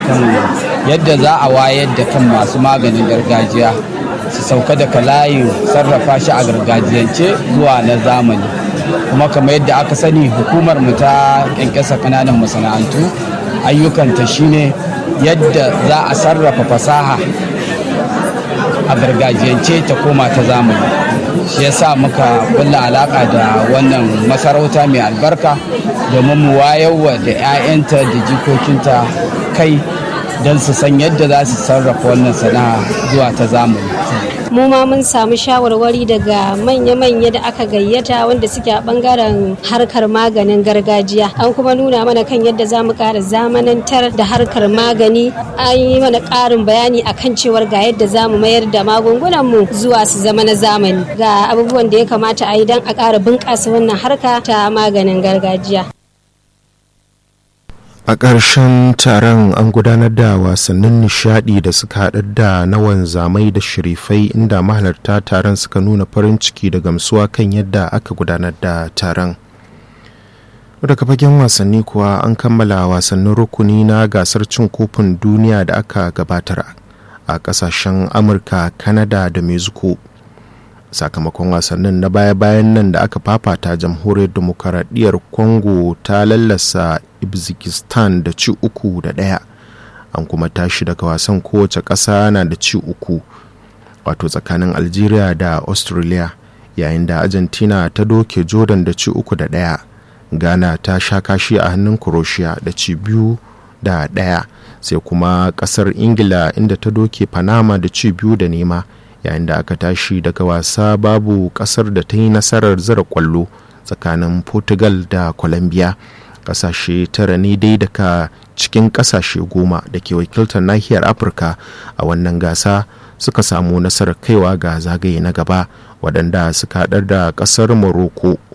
kan yadda za a wayar da kan masu maganin gargajiya su sauka daga layin sarrafa shi a gargajiyance zuwa na zamani kuma kamar yadda aka sani hukumar mu ta kyankyasa kananan masana'antu ayyukanta shine yadda za a sarrafa fasaha a gargajiyance ta koma ta zamani shi yasa muka kulla alaka da wannan masarauta mai albarka domin mu wayarwa da 'ya'yanta da jikokinta kai don su san yadda za su sarrafa wannan sana'a zuwa ta zamani mu ma mun samu shawarwari daga manya-manya da aka gayyata wanda suke a bangaren harkar maganin gargajiya an kuma nuna mana kan yadda za mu ƙara zamanantar da harkar magani an yi mana ƙarin bayani akan cewar ga yadda za mu mayar da magungunanmu zuwa su zama na zamani ga abubuwan da ya kamata a yi don a ƙara bunƙasa wannan harka ta maganin gargajiya a ƙarshen taron an gudanar da wasannin nishadi da suka haɗar da na wanzamai da shirifai inda mahalarta taron suka nuna farin ciki da gamsuwa kan yadda aka gudanar da taron daga fagen wasanni kuwa an kammala wasannin rukuni na gasar cin kofin duniya da aka gabatar a ƙasashen amurka kanada da mexico sakamakon wasannin na baya-bayan nan da aka fafata jamhuriyar demokaradiyyar congo ta lallasa ibzikistan da ci uku da ɗaya an kuma tashi daga wasan kowace ƙasa na da ci uku wato tsakanin algeria da australia yayin da argentina ta doke jordan da ci uku da ɗaya ghana ta sha kashi a hannun croatia da ci biyu da ɗaya sai kuma ƙasar ingila inda ta doke panama da ci biyu da nema yayin da aka tashi daga wasa babu kasar da ta yi nasarar zira kwallo tsakanin portugal da colombia kasashe tara ne dai daga cikin kasashe goma da ke wakiltar nahiyar afirka a wannan gasa suka samu nasarar kaiwa ga zagaye na gaba waɗanda suka haɗar da ƙasar morocco